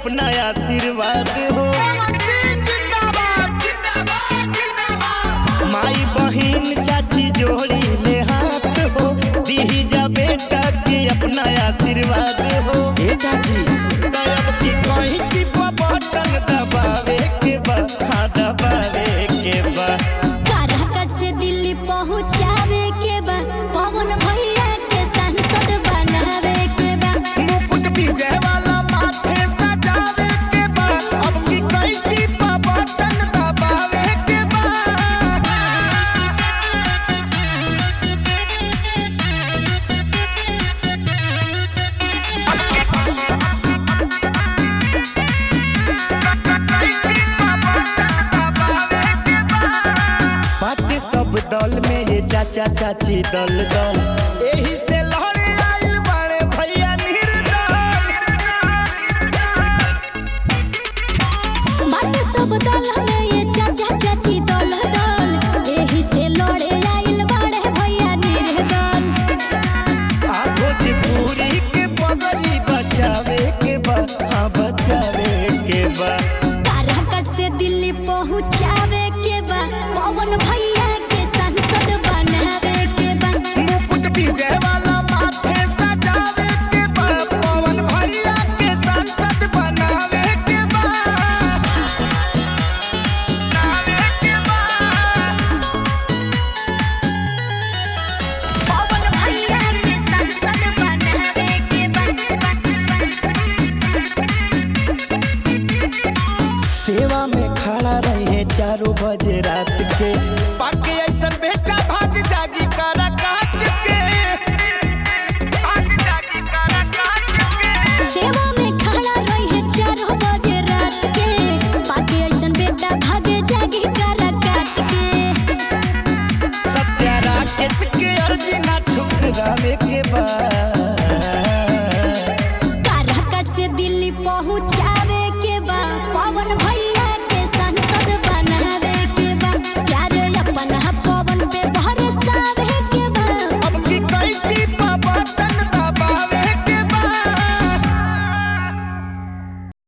अपना आशीर्वाद हो माई बहिन चाची जोड़ी ले हाथ हो दीही जा बेटा के अपना आशीर्वाद हो ए चाची तब की कहीं चिप बटन दबावे के बा हाँ दबावे के बा काराकट से दिल्ली पहुँचावे के बा पवन भैया के सांसद बनावे के बा मुकुट विजय वाला माथे सजावे के बा अब की कहीं चिप बटन दबावे के बा बाटे सब दल में ये चाचा चाची दल दल एही से लहरे आइल बड़े भैया निर्दल बात सब दल में ये चाचा चाची दल दल एही से लड़े आइल बाड़े भैया निर्दल आ भोजपुरी के पगड़ी बचावे के बा हाँ बचावे के बा काराकट से दिल्ली पहुँचावे के बा पवन भैया के सांसद बनावे के बा मुकुट विजय वाला माथे सजावे के बा पवन भैया के सांसद बनावे के बा पवन भैया के सांसद बनावे के बा सेवा में खड़ा रहे चारों बजे रात के पाके ऐसा बेटा भाग जागी करा काट के भाग जागी करा काट के सेवा में खड़ा रही है चार बजे रात के बाकी ऐसन बेटा भागे जागी करा काट के सत्या राकेश के अर्जी ना ठुकरावे के बाद काराकट से दिल्ली पहुँचावे के बा पवन भैया